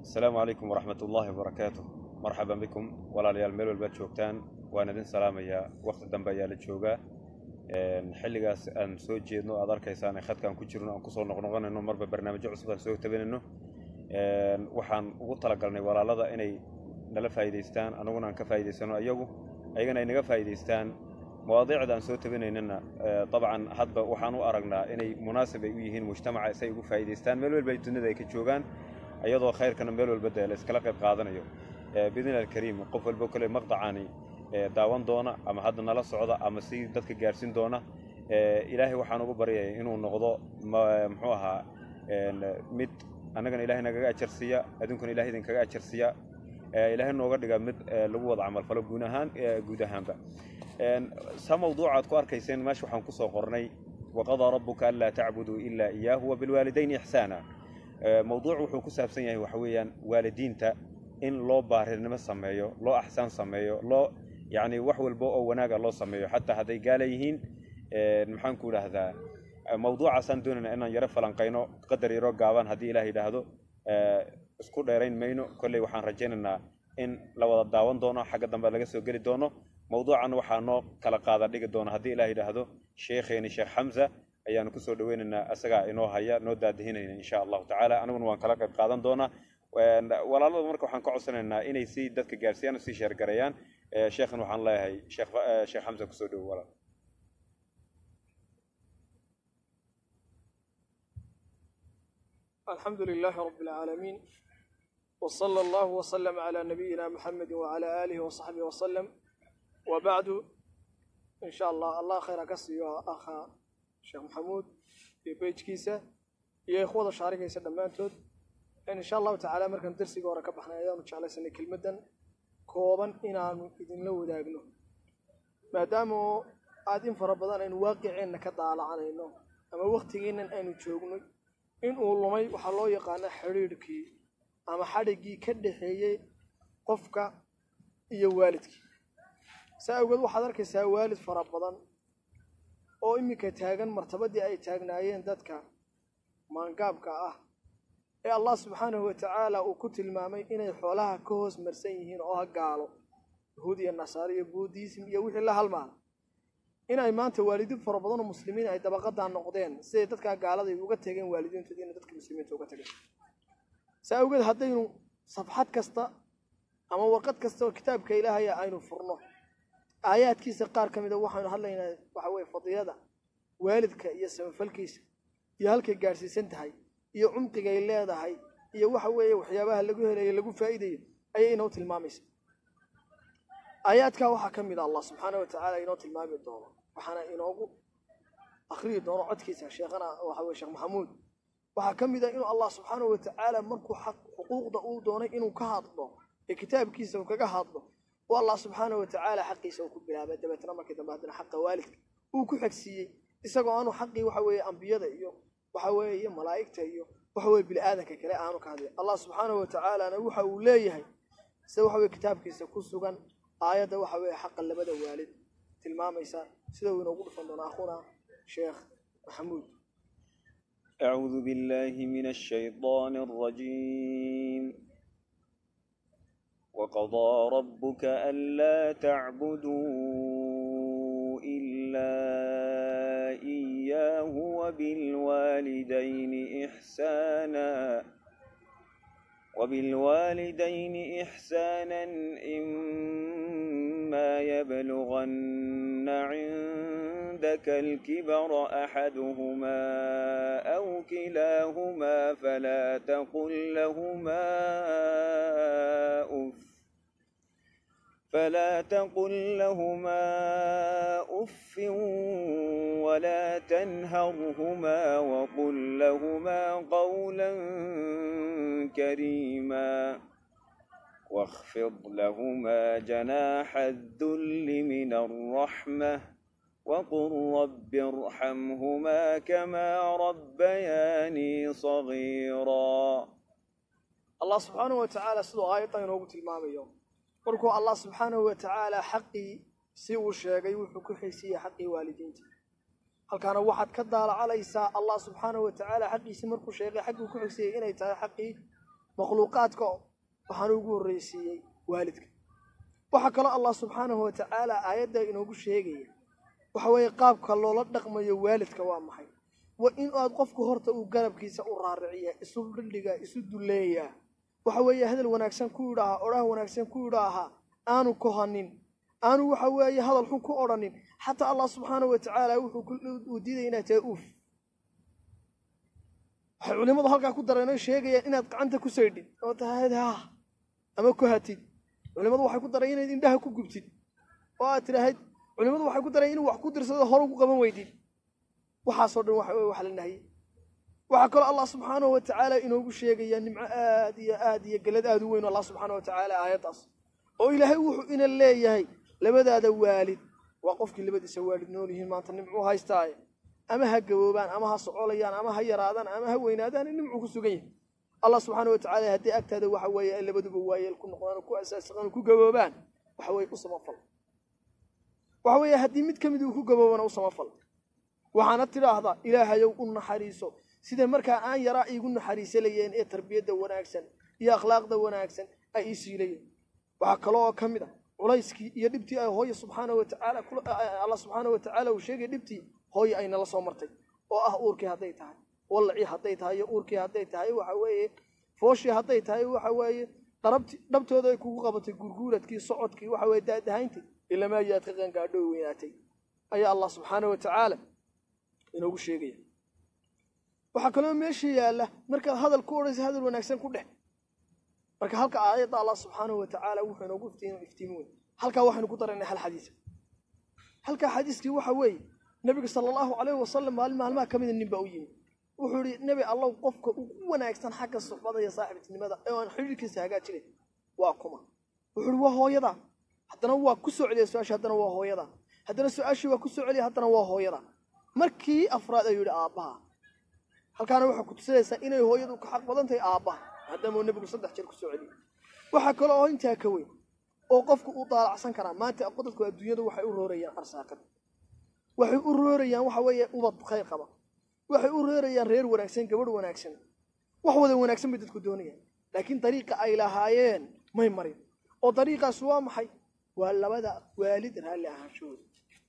asalaamu calaykum waraxmat ullaahi wabarakaatuh marxaban bikum walaalayaal meel walbaad joogtaan waan idin salaamayaa waqti dambe ayaa la joogaa xilligaas aan soo jeedno aad arkaysaan ee khadkaan ku jirno aan kusoo noqnoqonayno marba barnaamijyo cusub aan soo tabanayno waxaan ugu talagalnay walaalada inay nala faa'iidaystaan annaguna aan ka faa'iidaysano iyagu ayagana ay naga faa'iidaystaan mawaadiicda aan soo tabanaynana dabcan hadba waxaan u aragnaa inay munaasib ay u yihiin mujtamaca si ay ugu faa'iidaystaan meel walba ay dunida ay ka joogaan iyadoo khayrkana meel walba dee la iskala qayb qaadanayo biidni alkariim qof walba kole maqdacani daawan doona ama hadda nala socda ama si dadka gaarhsiin doona ilaahay waxaan ugu baryaya inuu noqdo muxuu ahaa mid annagana ilahay nagaga ajarsiiya adduunkana ilahay idinkaga ajarsiiya ilaahay nooga dhiga mid lagu wada camalfalo guud ahaan guud ahaanba sa mawduucaad ku arkayseen meesha waxaan kusoo qornay waqadaa rabbuka anlaa tacbuduu ilaa iyaahu wabilwaalidayni ixsaana mawduuc wuxuu ku saabsan yahay waxa weeyaan waalidiinta in loo baarirnimo sameeyo loo axsaan sameeyo loo yacni wax walba oo wanaaga loo sameeyo xataa hadday gaala yihiin maxaan ku idhaahdaa mawduucaasaan doonayna inaan yaro falanqayno qadar yaro gaaban haddii ilaah yidhaahdo isku dheerayn mayno kolley waxaan rajaynaynaa in la wada daawan doono xagga dambe laga soo geli doono mawduucan waxaa noo kala qaada dhigi doona haddii ilaah yidhaahdo sheekheeni sheekh xamza ayaanu kusoo dhaweynaynaa isagaa inoo haya noo daadihinayna insha allahu tacaala aniguna waan kala qayb qaadan doonaa walaalada marka waxaan ka codsanaynaa inay si dadka gaarsiiyaan oo sii sheergareeyaan sheekhan waxaan leeyahay sheekh xamza kusoo dhowo walaal الحمد لله رب العالمين وصلى الله وسلم على نبينا محمد وعلى آله وصحبه وسلم وبعد إن شاء الله الله خير كسي أخا شيخ محمود في بيج كيسة يا إخوة شارك يسلم مانتود إن شاء الله تعالى مركن درسي قورا كبحنا أيام إن شاء الله سنة كلمة كوبا إن عن إذن لو داقنو ما دامو قاعدين فربضان إن واقعين كطالع عنينو أما وقتين إن أين تشوقنو inuu lumay waxaa loo yaqaana xidhiidhkii ama xadhiggii ka dhaxeeyey qofka iyo waalidkii saa awgeed waxaad arkaysaa waalid fara badan oo iminka taagan martabadii ay taagnaayeen dadka maangaabka ah ee allah subxaanahu watacaala uu ku tilmaamay inay xoolaha ka hoos marsan yihiin oo ha gaalo yahuud iyo nasaare iyo buudism iyo wixii la halmaala inay maanta waalidiin fara badan oo muslimiin ay dabaqadaa noqdeen siday dadkaa gaaladay uga tegeen waalidiintoodi inay dadka muslimiinta uga tegeen saa awgeed haddaynu safxad kasta ama warqad kasta oo kitaabka ilaahaya aynu furno aayaadkiisa qaar ka mida waxaynu hadlaynaa waxa weye fadiilada waalidka iyo samafalkiisa iyo halkay gaadhsiisan tahay iyo cumqigay leedahay iyo waxa weeye waxyaabaha lagu helayo lagu faa'iidayo ayay inoo tilmaamaysa aayaadkaa waxaa ka mid a allah subxaana wa tacaala inoo tilmaami doono waxaana inoogu akriyi doono codkiisa sheekhana waxa weye sheekh maxamuud waxaa ka mid a inuu allah subxaana wa tacaala markuu xaq xuquuqda uu doonay inuu ka hadlo ee kitaabkiisa uu kaga hadlo oo allah subxaana wa tacaala xaqiisa uu ku bilaabay dabeetna markii dambe haddana xaqa waalidka uu ku xegsiiyey isagoo aanu xaqii waxa weeye ambiyada iyo waxa weeye iyo malaa'igta iyo waxa weye bini aadanka kale aanu ka hadlay allah subxaana wa tacaalana waxa uu leeyahay sida waxa weye kitaabkiisa ku sugan aayadda waxa weeye xaqa labada waalid tilmaamaysa sida uu inoogu dhufan doono akhuna sheekh maxamuud أعوذ بالله من الشيطان الرجيم وقضى ربك ألا تعبدوا إلا إياه وبالوالدين إحساناً وبالوالدين إحسانا إما يبلغن عندك الكبر أحدهما أو كلاهما فلا تقل لهما أف فلا تقل لهما أف ولا تنهرهما وقل لهما قولا كريما واخفض لهما جناح الذل من الرحمة وقل رب ارحمهما كما ربياني صغيرا allah subxaanahu wa tacaala siduu aayaddan inoogu tilmaamayo markuu allah subxaanahu wa tacaala xaqii si uu sheegay wuxuu ku xisiiyey xaqii waalidiinta halkaana waxaad ka daalacalaysaa allah subxaanahu wa tacaala xaqiisii markuu sheegay xagguu ku xigsiiyey inay tahay xaqii makhluuqaadka waxaan ugu horreysiiyey waalidka waxaa kaloo allah subxaanahu watacaala aayadda inoogu sheegaya waxa weeye qaabka loola dhaqmayo waalidka waa maxay waa in aad qofku horta uu garabkiisa u raariciya isu dhildhiga isu duleeyaa waxa weeye hadal wanaagsan ku idhaahaa odhaha wanaagsan ku idhaahaa aanu kohanin aanu waxa weeye hadal xun ku odhanin xataa allah subxaanahu watacaala wuxuu diidaya inaad tahay uuf waxay culimmadu halkaa ku dareen oo sheegayaan inaad gacanta ku saydhid oo tahayd ha ama ku hatid culimmadu waxay ku dareen inaad indhaha ku gubtid oo aad tidhaahid culimmadu waxay ku dareen inuu wax ku dirsado hor ugu qaban weydid waxaasoo dhan waxa weye wax la nahye waxaa kaloo allah subxaanahu watacaala inoogu sheegaya nimco aad iyo aad iyo gelad aad u weyn allah subxaana watacaala aayaddaas oo ilaahay wuxuu ina leeyahay labadaada waalid waa qofkii labadiisa waalid nool yihiin maanta nimcuu haystaaye ama ha gaboobaan ama ha socolayaan ama ha yaraadaan ama ha weynaadaan nimcuu ku sugan yahay allah subxaana watacaala haddii agtaada waxa weeye ay labaduba waayeel ku noqdaan oo ku asaasiqaan oo ku gaboobaan waxa weeye u samafal waxa weeye haddii mid ka mid uu ku gaboobana u samafal waxaana tidhaahdaa ilaahayow u naxariiso sida markaa aan yaraa iigu naxariisalayeen ee tarbiyadda wanaagsan iyo akhlaaqda wanaagsan ay ii siilayeen waxaa kaloo ka mid a culayskii iyo dhibtii ay hooye subxaana watacaala allah subxaana watacaala uu sheegay dhibtii hooye ay nala soo martay oo ah uurkii hadday tahay wallacii hadday tahay iyo uurkii hadday tahay waxa weeye fooshii hadday tahay waxa weeye dharabti dhabtooda ay kugu qabatay gurguuradkii socodkii waxa weye daadahayntii ilamaa yaad ka qangaadho weynaatay ayaa allah subxaana watacaala inoogu sheegaya waxaa kaloo meesha yaalla markaad hadal ku odhaysa hadal wanaagsan ku dheh marka halka aayadda allah subxaanahu watacaala wuxuu inoogu iftiimi wey halkaa waxaynu ku daraynay hal xadiisa halkaa xadiiskii waxa weeye nebiga sala allahu calayhi wasalam maalin maalmaha ka mida nin baa u yimi wuxuu yihi nebi allow qofka ugu wanaagsan xagga suxbada iyo saaxiibtinimada ee aan xidhiirkiisa hagaajinayn waa kuma wuxuu ihi waa hooyadaa haddana waa ku soo celiya su-aashii haddana waa hooyadaa haddana su-aashii waa ku soo celiya haddana waa hooyadaa markii afraad ayuu yidhi aabbaha halkaana waxaa ku tusinaysaa inay hooyadu ka xaq badan tahay aabbaha maadaama nebigu saddex jeer ku soo celiyey waxaa kale oo intaa ka weyn oo qofku u daalacsan karaa maanta dadku adduunyadu waxay u roorayaan arsaaqad waxay u roorayaan waxa weeye ubad khayr qaba waxay u roorayaan reer wanaagsan gabadh wanaagsan wax wada wanaagsan bay dadku doonayaan laakiin dariiqa ay lahaayeen may marin oo dariiqaas waa maxay waa labada waalid raalli ahaanshahooda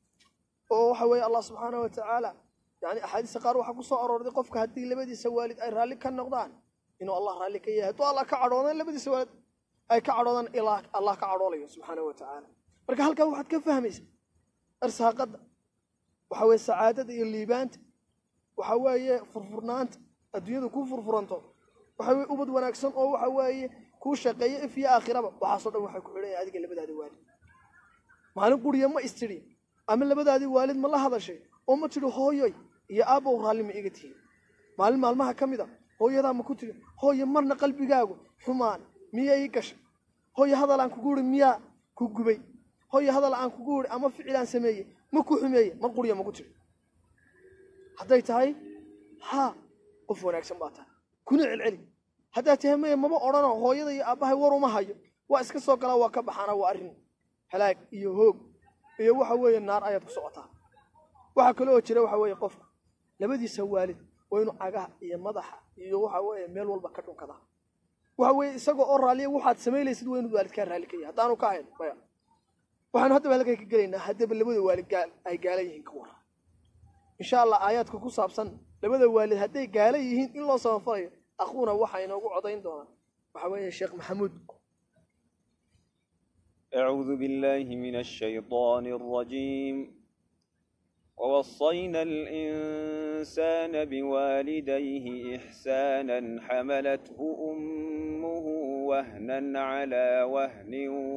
oo waxa weeye allah subxaana watacaala yani axaadiista qaar waxaa ku soo aroorday qofka haddii labadiisa waalid ay raalli ka noqdaan inuu allah raalli ka yahay hadduu allah ka cadhoodaan labadiisa waalid ay ka cadhoodaan ilaa allah ka cadhoolayo subxaana watacaala marka halkaa waxaad ka fahmaysaa arsaaqadda waxa weeye sacaadada iyo liibaanta waxa weeye furfurnaanta adduunyada kuu furfuranto waxa weye ubad wanaagsan oo waxa weeye kuu shaqeeyo if iyo aakhiraba waxaasoo dhan waxay ku xidhan adiga labadaada waalid maalin quriya ma istidhi ama labadaadii waalid ma la hadashay oo ma tidhi hooyoy iyo aabbow raalli ma iga tihin maalin maalmaha ka mid a hooyadaa ma ku tidhi hooyo marna qalbigaagu xumaan miya ii gashay hooyo hadal aan kugu idhi miyaa ku gubay hooyo hadal aan kugu idhi ama ficil aan sameeyey ma ku xumeeye mar quriya maku tidhi hadday tahay haa qof wanaagsan baa tahay kuna celceli haddaad tahay maya maba odhano hooyada iyo aabbahay war uma hayo waa iska soo galaa waa ka baxaana waa arrin halaag iyo hoog iyo waxa weeye naar ayaad ku socotaa waxaa kale oo jira waxa weeye qofku labadiisa waalid waa inuu cagaha iyo madaxa iyo waxa weeye meel walba ka dhunkadaa waxa weeye isagoo oo raalliya waxaad samaynaysid waa inuu waalidkaa raalli ka yahay haddaanu ka hayn maya waxaanu haddaba halkay ka gelaynaa haddaba labada waalid gaal ay gaala yihiin ka waran insha allah aayaadka ku saabsan labada waalid hadday gaala yihiin in loo samafalayo aquuna waxaa inoogu codayn doonaa waxa weeye sheekh maxamuud أعوذ بالله من الشيطان الرجيم ووصينا الإنسان بوالديه إحسانا حملته أمه وهنا على وهن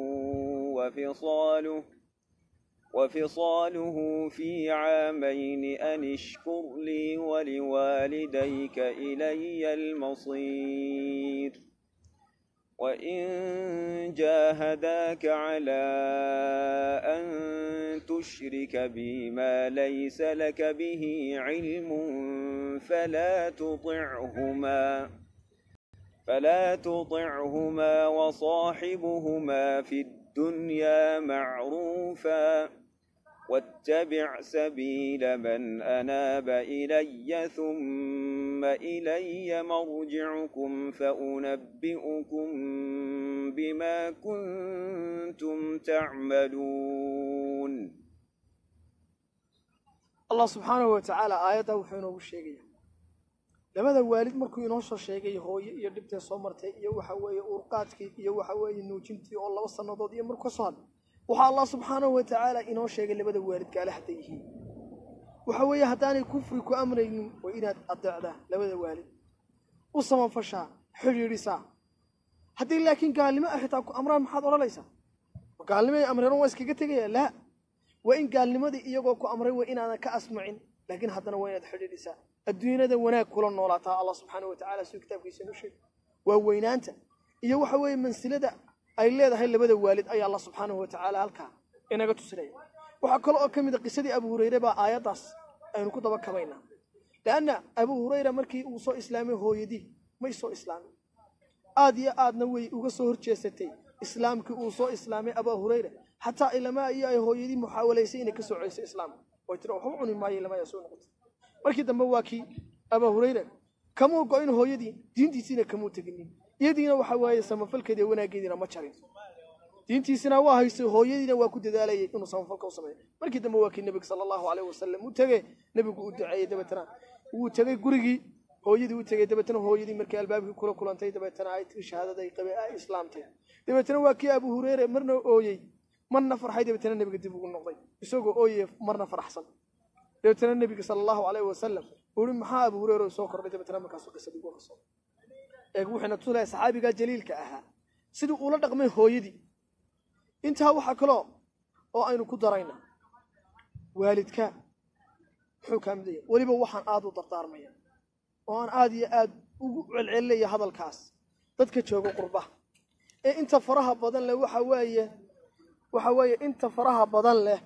وفصاله وفصاله في عامين أن اشكر لي ولوالديك إلي المصير وإن جاهداك على أن تشرك بي ما ليس لك به علم فلا تطعهما فلا تطعهما وصاحبهما في الدنيا معروفا واتبع سبيل من أناب إلي ثم إلي مرجعكم فأنبئكم بما كنتم تعملون allah subxaanahu wa tacaala aayaddaa wuxuu inoogu sheegaya labada waalid markuu inoo soo sheegay hooye iyo dhibtee soo martay iyo waxa weeye uurqaadkii iyo waxa weeye nuujintii oo laba sannadood iyo markuu ka soo hadlay waxaa allah subxaanahu wa tacaala inoo sheegay labada waalid gaale hadday yihiin waxa weeye haddaanay kufri ku amraynin waa inaad adeecdaa labada waalid u samafashaa xidhiidhisaa haddii laakiin gaalnimo ah xitaa ku amraan maxaad odhanaysaa gaalnimo ay amreen waa iskaga tegaya laa waa in gaalnimadii iyagoo ku amray waa inaadan ka asmacin laakiin haddana waa inaad xidhiidhisaa adduunyada wanaag kula noolaataa allah subxaana wa tacala siduu kitaabkiisa inoo sheegay waa weynaanta iyo waxa weeye mansilada ay leedahay labada waalid ayaa allah subxaanahu wa tacaala halkaa inaga tusinaya waxaa kale oo ka mid a qisadii abu hurayre baa aayaddaas aynu ku daba kabaynaa leanna abu hurayra markii uu soo islaamay hooyadii may soo islaamin aad iyo aadna way uga soo horjeesatay islaamkii uu soo islaamay abaa hurayra xataa ilamaa iyo ay hooyadii muxaawalaysay inay ka soo celiso islaamka way tiri waxba cuni maayo ilamaa soo noqotay markii dambe waa kii abaa hurayra kamuu go-in hooyadii diintiisiina kamuu teginin iyadiina waxa waaye samafalkeedi iyo wanaaggeediina ma jarin diintiisina waa haysay hooyadiina waa ku dadaalayay inuu samafalka u sameeyo markii dambe waa kii nebiga sala allahu aleyh wasalam u tegey nebigu u duceeyey dabeetana wuu tegey gurigii hooyadii u tegey dabeetana hooyadii markii albaabkii kula kulantay dabeetana ay tii shahaadaday qabe ay islaamtay dabeetana waa kii abu hureyre marna ooyey marna farxay dabeetana nebiga dib ugu noqday isagoo ooyey marna faraxsan dabeetana nebiga sala allahu aleyh wasalam uu yihi maxaa abu hureyre soo kordhay dabeetana markaasuu qisadii uga qasoo eeg wuxuuna tusilaya saxaabigaa jaliilka ahaa sidii uula dhaqmay hooyadii intaa waxaa kaloo oo aynu ku darayna waalidka muxuu kaa midaya weliba waxaan aada u dardaarmaya oo aan aada iyo aada ugu celcelinaya hadalkaas dadka jooga qurba ee inta faraha badan leh waxa weeye waxa weeye inta faraha badan leh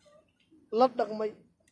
la dhaqmay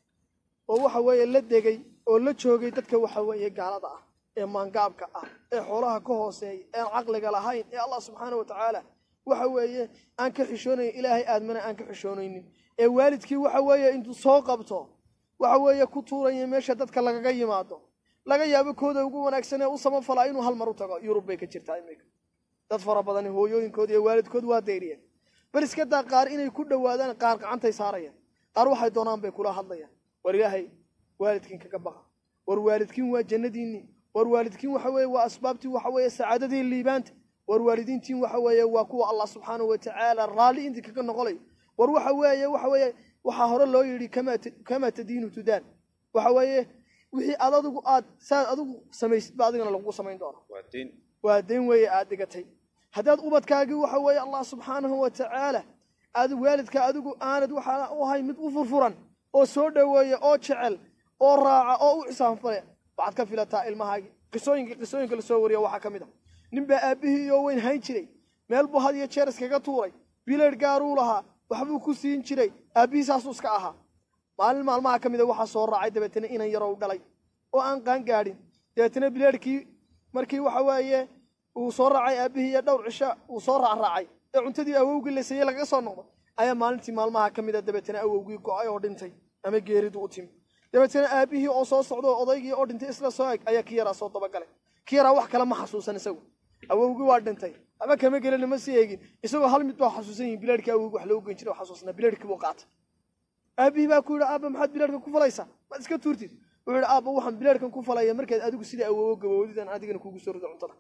oo waxa weeye la degay oo la joogay dadka waxa weeye gaalada ah ee maangaabka ah ee xoolaha ka hooseeya ean caqliga lahayn ee allah subxaana wa tacaala waxa weeye aan ka xishoonayn ilaahay aadmana aan ka xishoonaynin ee waalidkii waxa weeye intuu soo qabto waxa weeye ku tuuraya meesha dadka lagaga yimaado laga yaabo kooda ugu wanaagsan ee u samafalaa inuu hal mar u tago yurub bay ka jirtaa iminka dad fara badani hooyooyinkood iyo waalidkood waa dayriyeen bal iska daa qaar inay ku dhowaadaan qaar gacantay saarayaan qaar waxay doonaan bay kula hadlayaan war ilaahay waalidkiin kaga baqa war waalidkiin waa jannadiinni war waalidkiin waxa weeye waa asbaabtii waxa weeye sacaadadii liibaanta war waalidiintiin waxa weeye waa kuwa allah subxaanahu wa tacaala raalli intii kaga noqolayo war waxa weeye waxa weeye waxaa hore loo yidhi kamaa kamaa tadiinu tudaan waxa weeye wixii aad adigu aad saad adigu samaysid ba adigana lagugu samayn doona waa diin waa dayn weeye aad dhigatay haddaad ubadkaagii waxa weeye allah subxaanahu wa tacaala aad waalidka adigu aanad waxaa u ahay mid u furfuran oo soo dhoweeya oo jecel oo raaca oo u xisaanfale waxaad ka filataa ilmahaagii qisooyinka qisooyinka lasoo wariya waxaa ka mid a nin baa aabbihii iyo weyn hayn jiray meel buu had iyo jeer iskaga tuuray bileed gaaruu lahaa waxbuu ku siin jiray aabbihii saasuu iska ahaa maalin maalmaha ka mida waxaa soo raacay dabeetana inan yarow dhalay oo aan qaan gaadhin dabeetana bileedhkii markii waxa weeye uu soo raacay aabbihii iyo dhowr cisho uu soo raacraacay ee cuntadii awowgii la siiyey lagaga soo noqdo ayaa maalintii maalmaha ka mida dabeetana awowgii go-ay oo dhintay ama geeridu u timi dabeetana aabbihii oo soo socdo oo odaygii oo dhintay isla soo eg ayaa ki yaraa soo dabagalay ki yaraa wax kale ma xasuusan isagu awowgii waa dhintay ama kama gelin ma sii eegin isagoo hal mid baa xasuusan yihin bileedhkii awowgii wax loogu geyn jiray oo xasuusnaa bileedhkii buu qaatay aabbihii baa ku yidhi aabba maxaad bileedhkan ku falaysaa maad iska tuurtid wuxuu yidhi aabba waxaan bileedhkan ku falaya markaad adigu sida awowo gabowdidan adigana kugu soo rido cuntada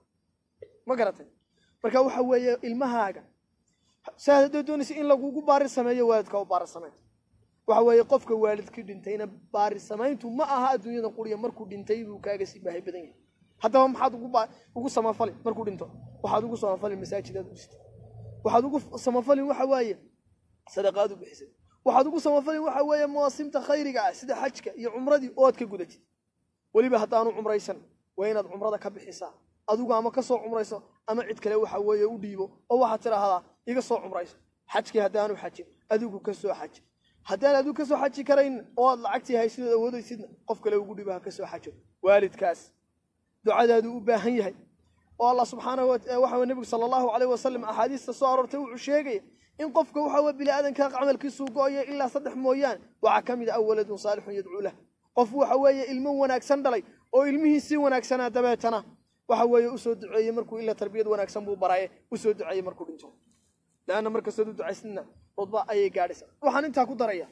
ma garatay marka waxa weeye ilmahaaga saad haddaad doonaysa in lagugu baari sameeyo waalidka u baari samayn waxa weeye qofka waalidkii dhintayna baari samayntu ma aha adduunyada quriya markuu dhintay buu kaaga sii baahi badan yahay haddaba maxaad ugu ba ugu samafali markuu dhinto waxaad ugu samafali masaajidaad u dhistay waxaad ugu samafalin waxa waaye sadaqaad u bixisay waxaad ugu samafalin waxa weeye mawaasimta khayriga ah sida xajka iyo cumradii ood ka gudatid weliba haddaanu cumraysan waa inaad cumrada ka bixisaa adigu ama ka soo cumrayso ama cid kale waxa weeye u dhiibo oo waxaad tidhaahdaa iga soo cumrayso xajkii haddaanu xajin adigu ka soo xaji haddaan adigu ka soo xaji karayn oo aad lacagtii haysidood awoodaysidna qof kale ugu dhibo ha ka soo xajo waalidkaas ducadaadu u baahan yahay oo allah subxaanahu waxa weye nebigu sala allahu calayh wasalam axaadiista soo aroortay wuxuu sheegaya in qofka waxa weye bini aadanka camalkiisuu go-aya ilaa saddex mooyaane waxaa ka mid ah waladun saalixun yadcuu lah qof waxa weeye ilmo wanaagsan dhalay oo ilmihiisii wanaagsanaa dabeetana waxa weeye usoo duceeyey markuu ila tarbiyad wanaagsan buu baraye usoo duceeyey markuu dhinto leanna markastood u ducaysnina rudba ayay gaadhaysa waxaan intaa ku daraya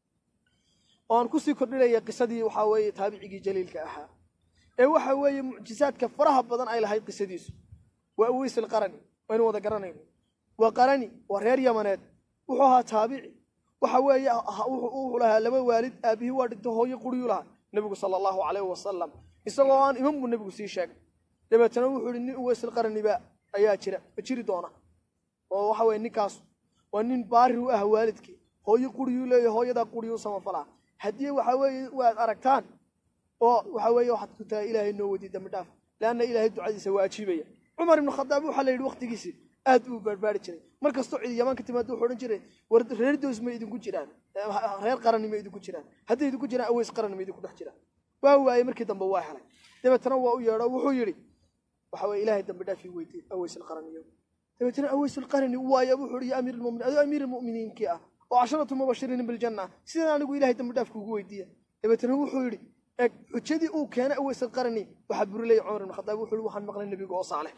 oo aan kusii kordhinaya qisadii waxaa weeye taabicigii jaliilka ahaa ee waxa weeye mucjizaadka faraha badan ay lahayd qisadiisu waa aweys alqarani waynu wada garanayno waa qarani waa reer yamaneed wuxuu ahaa taabici waxa weeye wuxuu lahaa laba waalid aabihii waa dhinto hooyo quriyuu lahaa nebigu sala allahu calayhi wasalam isagoo aan iman buu nebigu sii sheegay dabeetana wuxuu yihi nin uweys alqaraniba ayaa jira jiri doona oo waxa weye ninkaas waa nin baari u ah waalidkii hooyo quriyuu leeyahy hooyadaa quriyuu samafalaa haddii waxa weeye waad aragtaan oo waxa weeye waxaad ku tahay ilaahay noo weydiy dambi dhaaf leanna ilaahay ducadiisa waa ajiibaya cumar ibnu khadaab waxaa la yidhi waqtigiisii aad buu baarbaari jiray mar kastoo cidi yamaan ka timaado wuxuu odhan jiray war reer dows ma idinku jiraan reer qarani ma idinku jiraan hadday idinku jiraan aweys qarani ma idinku dhex jiraan waa waayey markii dambe waa helay dabeetana waa u yeedho wuxuu yidhi waxa weye ilaahay dambi dhaafii weydiy aweys alqaraniyo dabeetana aweys alqarani waaya wuxuu yidhi ya amiir almu'miniin adoo amiir almu'miniinkii ah oo casharatu mubashiriina biljanna sidaan anigu ilahay dambi dhaaf kuugu weydiiya dabeetana wuxuu yidhi eg xujadii uu keenay aweys alqarani waxaa burilaya cumar ibn khadaab wuxuu yidhi waxaan maqlay nebiga oo saaleh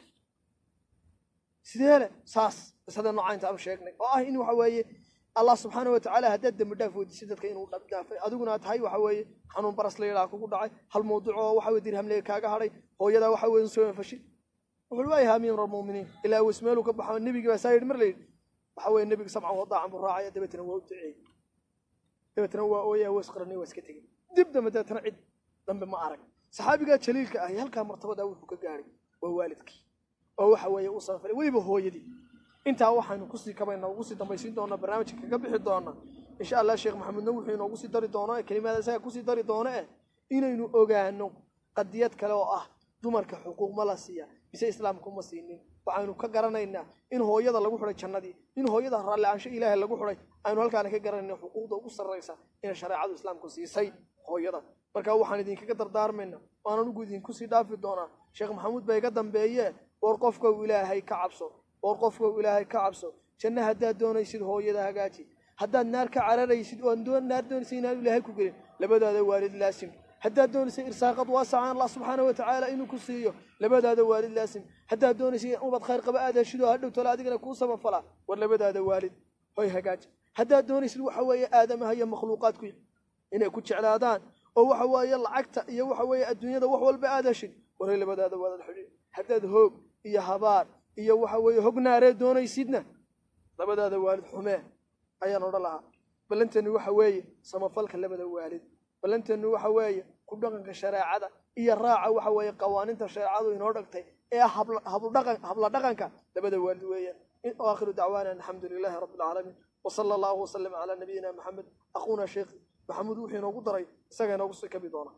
sidee le saas qisada nooca intaanu sheegnay oo ah in waxa weeye allah subxaana watacaala haddaad dembi dhaaf weydiisay dadka inuu dhaafay adiguna tahay waxa weeye xanuun baras la yidhaha kugu dhacay hal mawduuc oo waxa weye dirhamleega kaaga hadhay hooyadaa waxa weye soo fashi wuxuu waayaha amiir almu'miniin ilaa aweys meeluu ka baxo nebigii baa saa yidhi mar la yidhi waxa weeye nebiga samcan wadaacan buu raacaya dabeetana waa u duceeyey dabeetana waa ooyay aweys qarani waa iska tegey dib dambe dabeetana cid dambe ma arag saxaabigaa jaliilka ahi halkaa martabadaa wuxuu ka gaadhay waa waalidkii oo waxa weeye u samafalay weliba hooyadii intaa waxaynu kusii kabayna ugu sii dambaysiin doonaa barnaamijka kaga bixi doona insha allah sheekh maxamedna wuxuu inoogu sii dari doono ee kelimada isaga kusii dari doono eh inaynu ogaano qadiyad kale oo ah dumarka xuquuq ma la siiya mise islaamka uma siinin waxaynu ka garanaynaa in hooyada lagu xidhay jannadii in hooyada raalli-aansho ilaahay lagu xidhay aynu halkaana ka garanayna xuquuqda ugu sarraysa inay shareecadu islaamku siisay hooyada marka waxaan idinkaga dardaarmayna waan anugu idinku sii dhaafi doonaa sheekh maxamuud baa iga dambeeye war qofkow ilaahay ka cabso war qofkow ilaahay ka cabso janno haddaad doonaysid hooyada hagaaji haddaad naar ka cararaysid oo naar doonaysid inaan ilaahay ku gelin labadaada waalid laasim haddaad doonaysid irsaaqad waasacan allah subxaana watacaala inuu ku siiyo labadaada waalid laasim haddaad doonaysid ubad khayr qaba aad heshido hadhow tole adigana kuu samafalaa war labadaada waalid hoy hagaaji haddaad doonaysid waxa weeye aadamaha iyo makhluuqaadku inay ku jeclaadaan oo waxa weeye lacagta iyo waxa weeye adduunyada wax walba aad heshid waray labadaada waalid xidhiir haddaad hoog iyo habaar iyo waxa weeye hognaaree doonaysidna labadaada waalid xumee ayaan odhan lahaa ballanteenu waxa weeye samafalka labada waalid ballanteenu waxa weeye ku dhaqanka shareecada iyo raaca waxa weeye qawaaniinta shareecadu inoo dhagtay ee habla dhaqanka labada waalid weeyaan aakhiru dacwaana alxamdu lilaahi rabbi alcaalamiin wasala allahu wasalam calaa nabiyina maxamed aquuna sheekh maxamuud wuxuu inoogu daray isaga inoogu sii kabi doona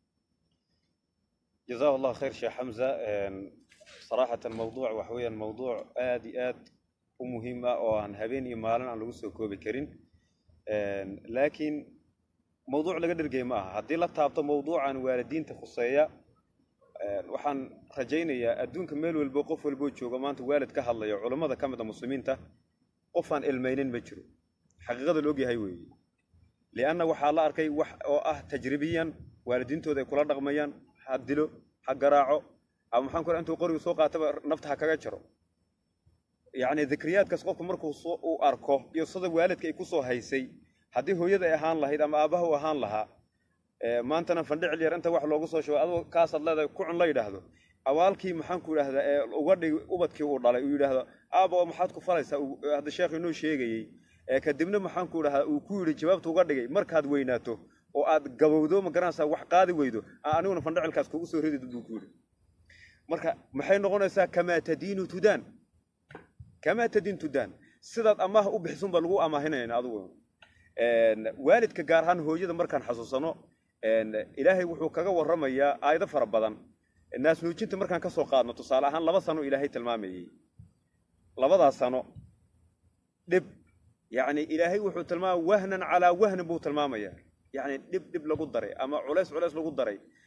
جزاه الله خير شيخ حمزة صراحة الموضوع وحويا موضوع آد آد ومهمة وأن هبين يمالا عن لغسو كوبي كرين لكن موضوع لقدر قيمة هدي لا تابط موضوع عن والدين تخصية waxaan rajaynayaa adduunka meel walbo qof walboo jooga maanta waalid ka hadlaya culammada ka mid a muslimiinta qofaan ilmaynin ma jiro xaqiiqada la ogyahay weeye lianna waxaa la arkay wax oo ah tajribiyan waalidiintooda ay kula dhaqmayaan ha dilo ha garaaco ama maxaan ku intuu qoriga soo qaataba nafta ha kaga jaro yacni dikriyaadkaas qofku markuu soo uu arko iyo sida waalidka ay kusoo haysay haddii hooyada ay ahaan lahayd ama aabbaha u ahaan lahaa maantana fandhicil yar inta wax loogu soo shubay adoo kaasaad leedahay kucun la yidhaahdo awaalkii maxaan ku idhahdaa ee uga dhig ubadkii uu dhalay uu yidhaahdo aaba maxaad ku falaysaa hadda sheekhu inoo sheegayey kadibna maxaan ku idhahdaa uu ku yidhi jawaabta uga dhigay markaad weynaato oo aad gabowdo ma garanaysaa wax qaadi weydo aniguna fandhicilkaas kugu soo ridi buu ku yidhi marka maxay noqonaysaa kamaa tadiinu tudaan kamaa tadiin tudaan sidaad amaah u bixisun baa lagu amaahinayna adigu waalidka gaar ahaan hooyada markaan xasuusano ilaahay wuxuu kaga warramayaa aayado fara badan naasnuujinta markaan ka soo qaadno tusaale ahaan laba sano ilaahay tilmaamayey labadaas sano dhib yacni ilaahay wuxuu tilmaamaya wahnan calaa wahnin buu tilmaamayaa yacni dhib dhib lagu daray ama culays culays lagu daray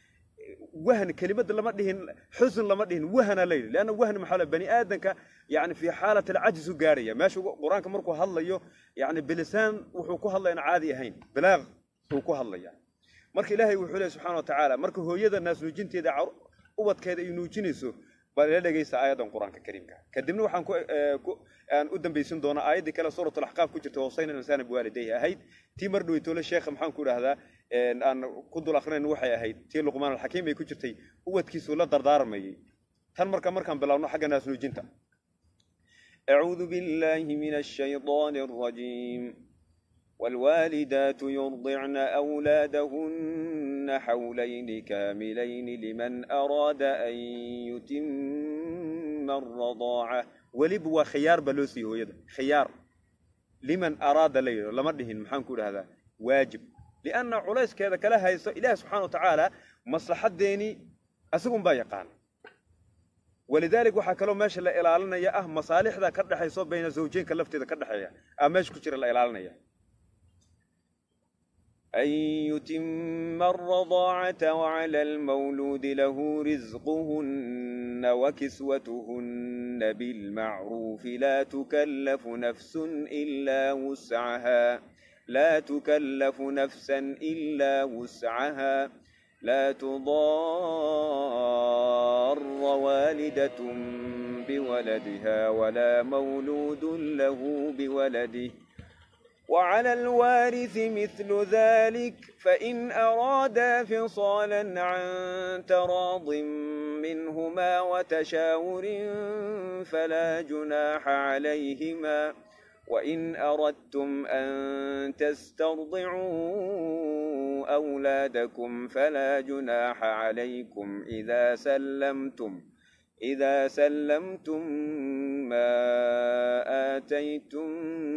wahn kelimada lama dhihin xusn lama dhihin wahna la yidhi leanna wahn maxaa la bani aadanka yani fii xaalat alcajz u gaarhaya meesha qur-aanka markuu hadlayo yani bilisaan wuxuu ku hadlayaan caadi ahayn bilaaq buu ku hadlaya marka ilaahay wuxuu leey subxana wa tacaala marka hooyada naas nuujinteeda ubadkeeda ay nuujinayso baa ila dhegaysta aayaddan qur-aanka kariimka kadibna waxaan aan u dambaysin doonaa aayaddii kale suurat alaxqaaf ku jirta wasayna insaana biwaalidayhi ahayd tii mar dhoweytoole sheekha maxaan ku idhahdaa aan ku dul akrinayn waxay ahayd tii luqmaan alxakiim ay ku jirtay ubadkiisuu la dardaarmayay tan marka markaan bilaabno xagga naas nuujinta أعوذ بالله من الشيطان الرجيم والوالدات يرضعن أولادهن حولين كاملين لمن أراد أن يتم الرضاعة weliba waa khiyaar baa loo siiyey hooyada khiyaar liman araada la yidho lama dhihin maxaan ku idhahdaa waajib lianna culayskeeda kala hayso ilaahi subxana wa tacaala maslaxadeeni isagun baa yaqaan walidalik waxaa kaloo meesha la ilaalinaya ah masaalixda ka dhexayso bayna zawjeenka lafteeda ka dhexeeya aa meesha ku jira la ilaalinaya أن يتم الرضاعة وعلى المولود له رزقهن وكسوتهن بالمعروف لا تكلف نفس إلا وسعها لا تكلف نفسا إلا وسعها لا تضار والدة بولدها ولا مولود له بولده وعلى الوارث مثل ذلك فإن أرادا فصالا عن تراض منهما وتشاور فلا جناح عليهما وإن أردتم أن تسترضعوا أولادكم فلا جناح عليكم إذا سلمتم إذا سلمتم ما آتيتم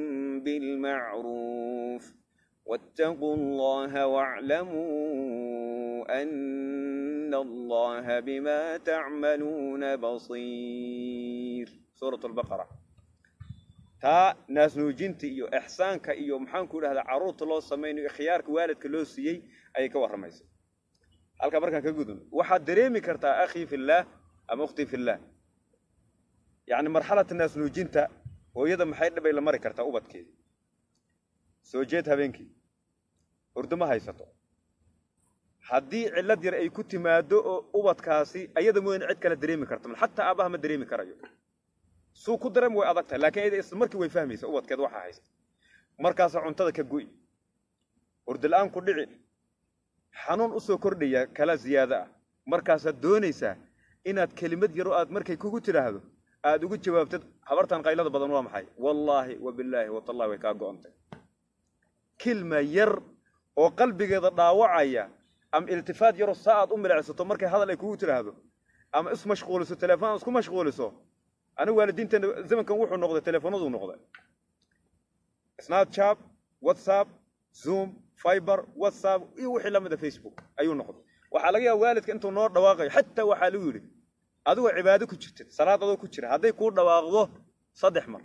بالمعروف واتقوا الله واعلموا أن الله بما تعملون بصير سورة البقرة taa naas nuujinta iyo ixsaanka iyo maxaan ku idhahdaa carruurta loo samaynayo khiyaarka waalidka loo siiyey ayay ka warramaysa halkaa markaan ka gudun waxaad dareemi kartaa akhii fillaah ama ukhtii fillaah yacni marxalata naas nuujinta hooyada maxay dhibay la mari kartaa ubadkeedii soo jeed habeenkii hurdo ma haysato haddii cillad yar ay ku timaado oo ubadkaasi ayada mooyane cid kale dareemi karto xataa aabbaha ma dareemi karayo suu ku dareem way adag tahay lakiin ayada isla markii way fahmaysa ubadkeed waxaa haysta markaasa cuntada ka go'i hurdo la-aan ku dhici xanuun usoo kordhaya kala ziyaado ah markaasaad doonaysaa inaad kelimad yaro aad markay kugu tidhaahdo aad ugu jawaabtad habartan qaylada badan waa maxay wallaahi wabillaahi watallahi way kaa go'ontay kilma yar oo qalbigeeda dhaawacaya ama iltifaad yaroo saa aad u milicsato markay hadal ay kugu tidhaahdo ama ismashquuliso telefoon isku mashquuliso anigu waalidiinteena zamankan wuxuu noqday telefoonaduu noqday snapchat whatsapp zoom fiber whatsapp iyo wixii la mida facebook ayuu noqday waxaa laga yaaba waalidka intuu noo dhawaaqayo xataa waxaa lagu yidhi adigoo cibaado ku jirtid salaad adoo ku jira hadday kuu dhawaaqdo saddex mar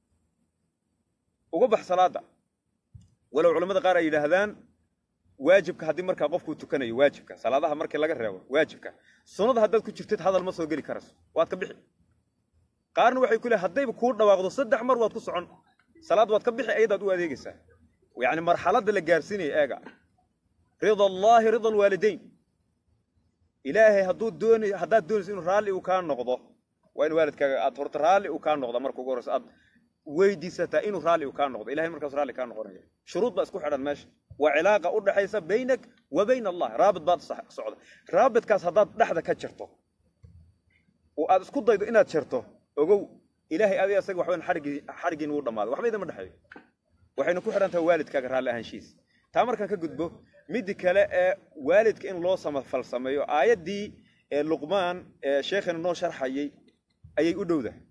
uga bax salaada walow culamada qaar ay yidhaahdaan waajibka haddii markaa qofkuu tukanayo waajibka salaadaha markii laga reebo waajibka sunnada haddaad ku jirtid hadal ma soo geli karayso waad ka bixi qaarna waxay ku leehay haddayba kuu dhawaaqdo saddex mar waad ku socon salaad waad ka bixi ayadaad u adeegaysaa yacni marxaladda la gaarsiinaya eega rida allaahi rida alwaalidayn ilaahay hadduu doonay haddaad doonayso inuu raalli uu kaa noqdo waa in waalidkaaga aad horta raalli uu kaa noqda marka ugu horreyso aad weydiisataa inuu raalli uu kaa noqdo ilahay markaas raalli kaa noqonaya shuruud baa isku xidhan meesha waa cilaaqa u dhaxaysa baynak wa bayna allah raabit baad socda raabitkaas haddaad dhexda ka jirto oo aad isku daydo inaad jirto ogow ilaahay adi asaga waxban xarigii xarigiin wuu dhammaaday waxba idama dhexeeyo waxayna ku xidhan tahay waalidkaaga raalli ahaanshihiisa taa markaan ka gudbo middi kale ee waalidka in loo samafal sameeyo aayaddii ee luqmaan ee sheekhina noo sharxayay ayay u dhowdahay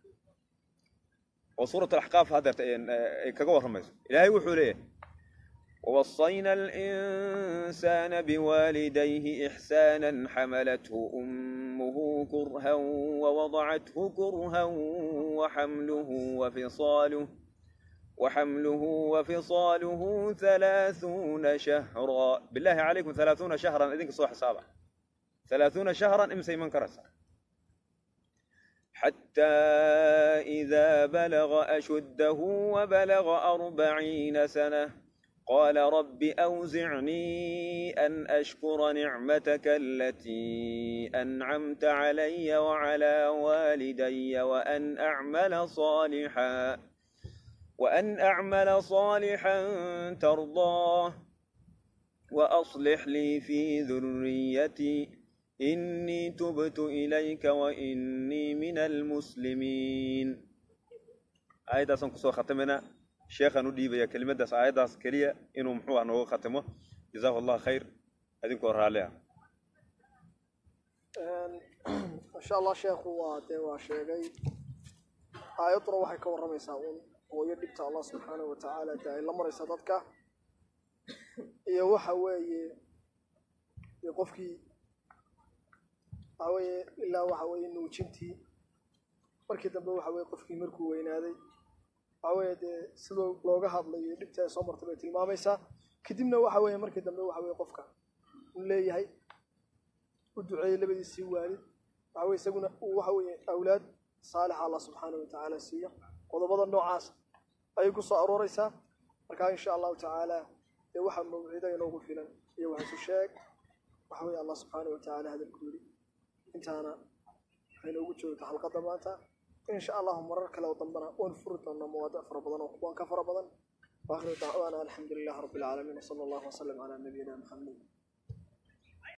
oo suurat alaxqaaf haddeerta ay kaga warramayso ilaahay wuxuu leeyahay ووصينا الإنسان بوالديه إحسانا حملته أمه كرها ووضعته كرها وحمله وفصاله وحمله وفصاله ثلاثون شهرا بالله عليكم ثلاثون شهرا إذنك صوح حسابا halaaثuuna shahran imsay iman karaysaa حتى إذا بلغ أشده وبلغ أربعين سنة قال رب أوزعني أن أشكر نعمتك التي أنعمت علي وعلى والدي وأن أعمل صالحا وأن أعمل صالحا ترضاه وأصلح لي في ذريتي إني تبت إليك وإني من المسلمين aayaddaasaan kusoo khatimayna sheekhaan u dhiibaya kelimadaas aayaddaas keliya inuu muxuu ah nooga khatimo jazaahu allah khayr idinkoo raalli ah insha allah sheekhu waa dee waa sheegay aayadduna waxay ka warramaysaa uun hooyo dhibta allah subxaanahu wa tacaala dee ay la maraysa dadka iyo waxa weeye dee qofkii waxa weeye ilaa waxa weeye nuujintii markii dambe waxa weeye qofkii markuu weynaaday waxa weeye dee sidoo looga hadlayo dhibta ay soo martay bay tilmaamaysaa kadibna waxa weeye markii dambe waxa weeye qofka uu leeyahay u duceeyey labadiisii waalid waxa weye isaguna uu waxa weeye awlaad saalixa allah subxaanahu wa tacaala siiyo qodobada noocaas ayay ku soo arooreysaa markaa insha allahu tacaala dee waxa mawcida inoogu filan iyo waxaisu sheeg waxa weeye allah subxaanahu wa tacaala hadalku yidhi intaana waxay noogu joogta xalqadda maanta insha allahu marar kale oo dambana waan furi doonaa mawaadic fara badan oo kuwan ka fara badan واخر دعوانا الحمد لله رب العالمين وصلى الله وسلم على نبينا محمد